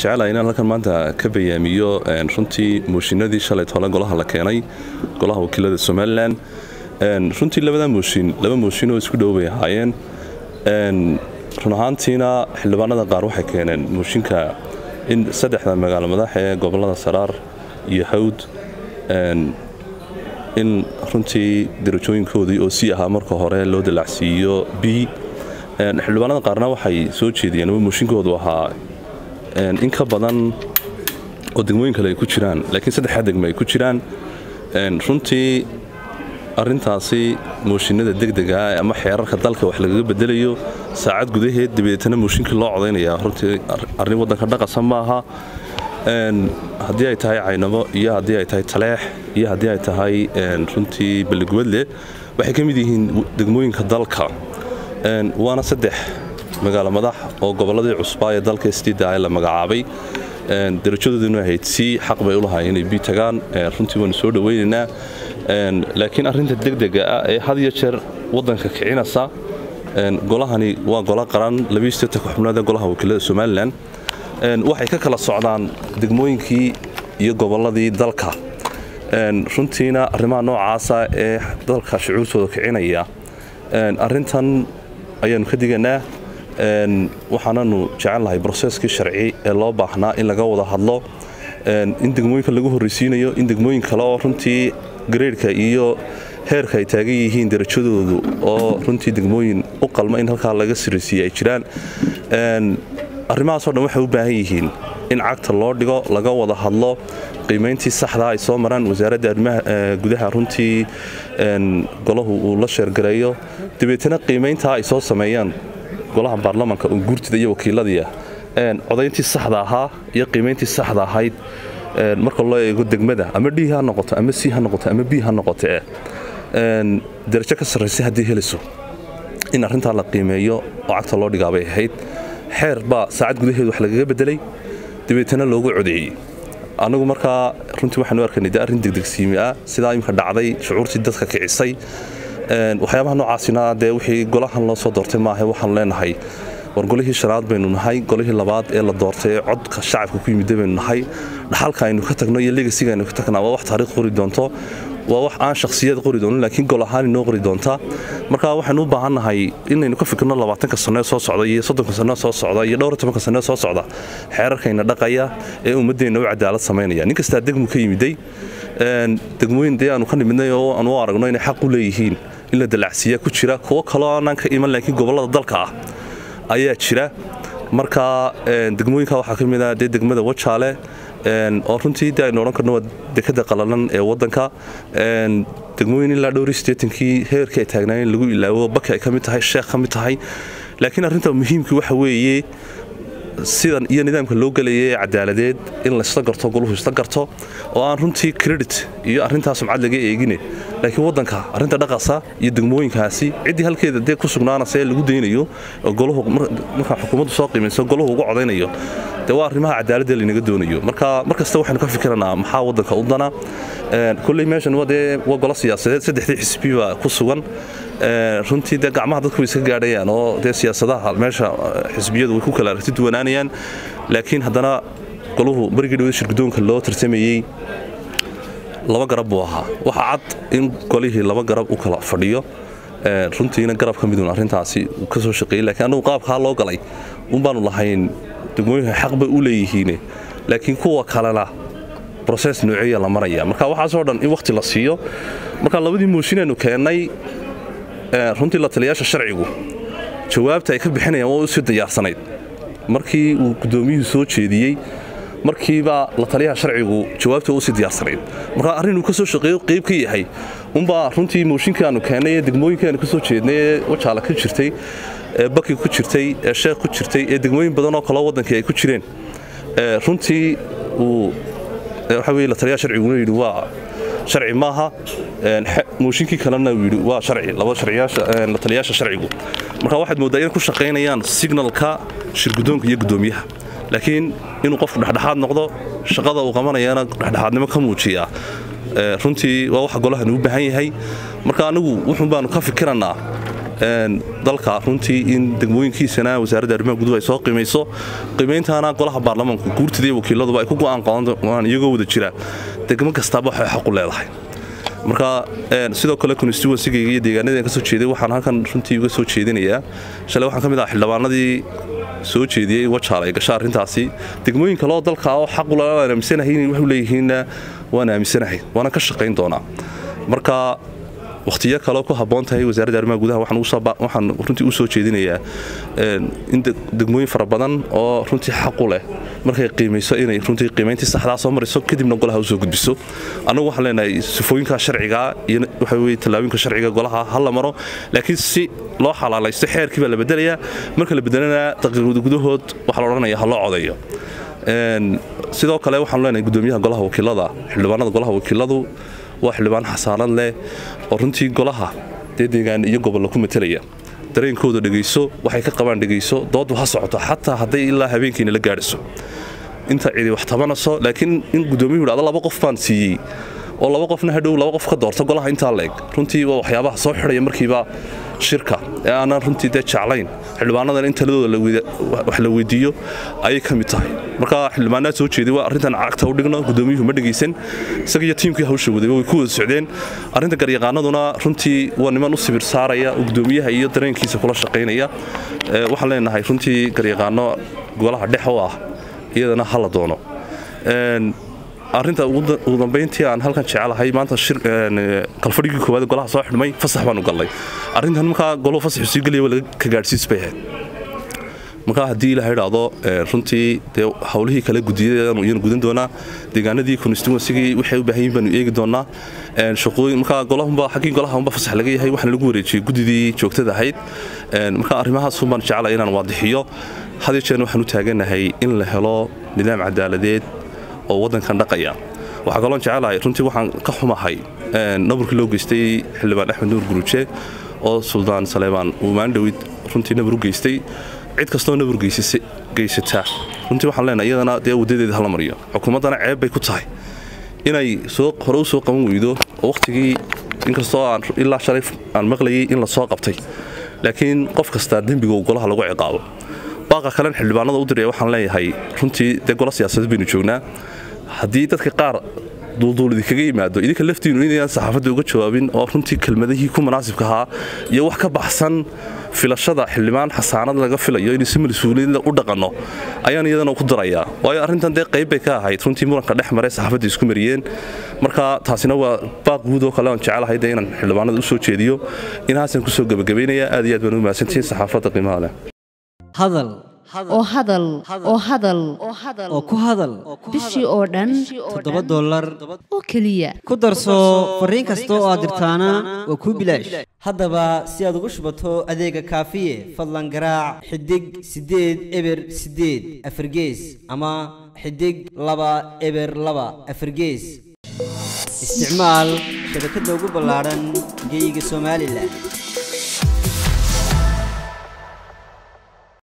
jecelahay inaan halkan maanta ka bayaamiyo runtii mooshinadii shalay tole golaha la keenay golaha wakiilada somalilan runtii labada mooshin laba mooshin oo isku dhow bay ahaayeen run ahaantiina xildhibaanada qaar waxay keeneen mooshinka in saddexda magaalo madax ee gobolada saraar iyo hawd in runtii darajooyinkoodii oo sii ahaa marka hore loo dalacsiiyo b xildhibaanada qaarna waxay soo jeediyeen ama mooshinkoodu ahaa in ka badan oo degmooyin kale ay ku jiraan laakiin saddexdaa degmo ay ku jiraan runtii arintaasi mooshinada degdegaa ama xeerarka dalka wax lagaga bedelayo saacad gudaheed dabeetana mooshinkii loo codaynaya runtii arrin waddanka dhaqasa maaha haddii ay tahay caynabo iyo haddii ay tahay taleex iyo haddii ay tahay runtii balligubadle waxay ka mid yihiin degmooyinka dalka waana saddex magaalo madax oo gobolladii cusbaa ee dalka stida la magacaabay darajadooduna ahayd si xaq bay u lahaayeen inay bi tagaan runtii waanu soo dhowaynaynaa laakiin arrinta degdega ah ee had iyo jeer waddanka kicinaysa golahani waa golo qaran xubnood ee golaha wakiilada somalilan waxay ka kala socdaan degmooyinkii iyo gobolladii dalka runtiina arrimaha noocaasa ee dalka shucuurtooda kicinaya arrintan ayaanu ka diganaa waxaananu jecelnahay broseskii sharci ee loo baahnaa in laga wada hadlo in degmooyinka lagu horreysiinayo in degmooyin kale oo runtii gareydhka iyo heerka ay taagan yihiin darajadoodu oo runtii degmooyin u qalma in halkaa laga siraysiiye ay jiraan arrimahaasoo dhan waxay u baahan yihiin in cagta loo dhigo laga wada hadlo qiimayntii saxdaa ay soo maraan wasaaradda arrimaha gudaha runtii golahu uu la sheergareeyo dabeetana qiimayntaa ay soo sameeyaan golaha baarlamaanka oo guurtida iyo wakiiladiia codayntii saxda ahaa iyo qiimayntii saxda ahayd marka loo eego degmada ama d ha noqoto ama c ha noqoto ama b ha noqote darajo ka sarraysa haddii helayso in arrintaa la qiimeeyo oo cagta loo dhigaabay ahayd xeer baa saacad gudaheed wax lagaga bedelay dabeetana loogu codeeyey annagu markaa runtii waxaanu arkaynay de arrin degdegsiimi ah sidaa imika dhacday shucuurtii dadka kicisay waxyaabaha noocaasina dee wixii golahan loo soo doortay maaha waxaanu leenahay war golihii shanaad baynu nahay golihii labaad ee la doortay ee codka shacabka ku yimida baynu nahay dhaxalka aynu ka tagno iyo legasiga aynu ka tagnaa waa wax taariikh qori doonto waa wax aan shakhsiyad qori doonin laakiin gol ahaan inoo qori doonta marka waxaynu u baahannahay inaynu ka fikirno labaatanka sanee soo socda iyo soddonka sanee soo socda iyo dhowr tobanka sanee soo socda xeerarkayna dhaqaya ee ummaddeenna u cadaalad samaynaya nin kastaa degmu ka yimiday degmooyin dee aanu ka nimidnay oo aanu u aragno inay xaq u leeyihiin in la dalacsiiya ku jira kuwo kaloo aanaan ka iman laakiin gobollada dalka ah ayaa jira marka degmooyinka waxaa ka mid ah dee degmada wajaale oo runtii de aynu odhan karno waa dekada qalalan ee waddanka degmooyin ilaa dhowri sideetankii heerkii ay taagnaayeen lagu ilaawo baki ay ka mid tahay sheekh ka mid tahay laakiin arrinta muhiimkii waxa weeye sidan iyo nidaamka loo gelaya ee cadaaladeed in laysla garto goluhu isla garto oo aan runtii credit iyo arrintaa sumcad laga eegine laakiin waddanka arrinta dhaqasa iyo degmooyinkaasi ciddii halkeeda dee ku sugnaanaysa ee lagu daynayo oo goluhu markaa xukuumaddu soo qiimayso goluhu uga codaynayo dee waa arrimaha cadaaladda laynaga doonayo marka mar kasta waxaynu ka fikiranaa maxaa waddanka u dana kolley meeshan waa dee waa golo siyaasadeed saddexdii xisbi baa ku sugan runtii dee gacmaha dadku way iska gaadhayaan oo dee siyaasadaha meesha xisbiyadu way ku kala aragti duwanaanayaan laakiin haddana goluhu marigii dhawada shirgudoonka loo tartamayey laba garab buu ahaa waxaa cad in golihii laba garab u kala fadhiyo runtiina garab ka midun arrintaasi uu ka soo shaqeeyey lakiin annagu qaabkaa loo galay un baanu lahayn degmooyinka xaq bay u leeyihiine laakiin kuwa kalena broses nooceeya la maraya marka waxaasoo dhan in wakhti la siiyo marka labadii mooshinaynu keennay runtii la taliyaasha sharcigu jawaabta ay ka bixinayaan waa u sii diyaarsanayd markii uu guddoomiyuhu soo jeediyey markiiba la taliyaha sharcigu jawaabta waa u sii diyaarsanayd marka arrin uu ka soo shaqeeyo qayb ka yahay unbaa runtii mooshinkii aanu keennay ee degmooyinkii aanu ka soo jeednay ee wajaala ka jirtay ee baki ku jirtay ee sheekh ku jirtay ee degmooyin badan oo kaloo waddankii ay ku jireen runtii uu waxa weye la taliyaha sharciguna yidhi waa sharci maaha mooshinkii kalena uu yidhi waa sharci laba sharciyaasha la taliyaasha sharcigu marka waxaad mooddaa inay ku shaqaynayaan signalka shirgudoonka iyo guddoomiyaha laakiin inuu qofku dhexdhexaad noqdo shaqada uu qabanayana dhexdhexaadnimo ka muujiyaa runtii waa waxa golahani u baahan yahay marka anigu wuxuun baanu ka fikirannaa dalka runtii in degmooyinkiisana wasaaradda arrimaha guduhu ay soo qiimayso qiimayntaana golaha baarlamaanku guurtida iyo wakiiladuba ay ku go'aan qadan iyagoo wada jira degmo kastaaba waxay xaq u leedahay marka sidoo kale constituensigayga iyo deegaanadii ka soo jeeday waxaan halkan runtii uga soo jeedinayaa shalay waxaan ka mid aha xildhibaanadii soo jeediyey wajaal ay gasha arrintaasi degmooyin kaleoo dalka oo xaq ula aan aaminsanahay inay waxu leeyihiinna waan aaminsanahay waana ka shaqayn doonaa marka wakhtiyo kaleo ku habboon tahay wasaaradda arrimaha gudaha waxaan runtii u soo jeedinayaa in degmooyin fara badan oo runtii xaqu leh markay qiimayso inay runtii qiimayntii saxdaa soo mariso kadibna golaha u soo gudbiso annagu waxaan leenahay sifooyinka sharciga iyo waxa weye tallaabooyinka sharciga golaha ha la maro laakiin si loo xalaalaysto xeerkii baa la bedelayaa marka la bedelana daqiiqada gudahood waxaa la odhanaya ha loo codayo sidoo kale waxaanu leenahay gudoomiyaha golaha wakiilada xildhibaanada golaha wakiiladu waa xildhibaan xasaanad leh oo runtii golaha dee deegaan iyo gobollo ku matelaya dareenkooda dhegayso waxay ka qabaan dhegayso dooddu ha socoto xataa hadday ilaa habeenkiina la gaadhiso inta cidi wax tabanayso laakiin in gudoomiyuhu hahdo laba qof baan siiyey oo laba qofna hadhow laba qof ka doorto golaha intaa leeg runtii waa waxyaabaha soo xidhaya markiiba shirka ee aanan runtii dee jeclayn xildhibaanadan in taladooda wax la weydiiyo ayay ka mid tahay marka xildhibaanaad soo jeeday waa arrintan cagta u dhigno gudoomiyuhu ma dhegaysan isaga iyo tiimkii hawsha wadayba way ku wada socdeen arrinta garyaqaanaduna runtii waa niman u sibir saaraya oo gudoomiyaha iyo dareenkiisa kula shaqaynaya waxaan leenahay runtii garyaqaano golaha dhex u ah iyadana hala doono arrinta ugu dambayntii aan halkan jecelahay maanta kalfadhigii koowaad golaha soo xidhmay fasax baanu gallay arrintan markaa goluhu fasaxu sii gelaya waa laga ka gaadhsiis bay ahayd markaa haddii ilaha idhaahdo runtii dee howlihii kale gudiyadanu iyanu gudan doonaa deegaanadii constituensigii waxay u baahan yihin baanu eegi doonaa shaqooyin markaa golahunba xaggii golaha unba fasax laga yahay waxaana lagu wareejiyey guddidii joogtada ahayd marka arrimahaas unbaan jeclay inaan waadixiyo had iyo jeerna waxaan u taaganahay in la helo nidaam cadaaladeed oo waddankan dhaqaya waxaa kaloon jecelahay runtii waxaan ka xumahay naburkii loo geystay xildhibaan axmed nuur guruuje oo suldaan saleebaan uu maandhowid runtii nabur u geystay cid kastoo nabur geysataa runtii waxaan leenahay iyadana dee waddadeeda hala mariyo xukuumaddana ceeb bay ku tahay inay hore u soo qaban weydo oo wakhtigii inkastoo aan ilaa shalay aan maqlayay in la soo qabtay laakiin qof kastaa dembiga uu golaha lagu ciqaabo baaqa kalen xildhibaanada u diraya waxaan leeyahay runtii dee golo siyaasadeed baynu joognaa haddii dadka qaar duulduul idinkaga yimaado idinka laftiinu inayaan saxaafadda uga jawaabin oo runtii kelmadihii ku munaasibka ahaa iyo wax ka baxsan filashada xildhibaan xasaanad laga filayo inay si mas-uuliyadla u dhaqanno ayaan iyadana ku darayaa waayo arrintan dee qayb bay ka ahayd runtii muranka dhex maray saxaafadda isku mariyeen marka taasina waa baaq guud oo kale aan jecelahay dee inaan xildhibaanada u soo jeediyo inahaasaan kusoo gebagabaynaya aad iyo aad baan u mahadsantihiin saxaafadda qiimaha leh hadal oo hadal oo hadal oo ku hadal bishii oo dhan toddoba dollar oo keliya ku darso fariin kasta oo aad dirtaana waa kuu bilaash haddaba si aad ugu shubato adeega kaafiye fadlan garaac xidig siddeed eber siddeed afargees ama xidig laba eber laba afargees isticmaal shabakadda ugu ballaadhan geyga somalilan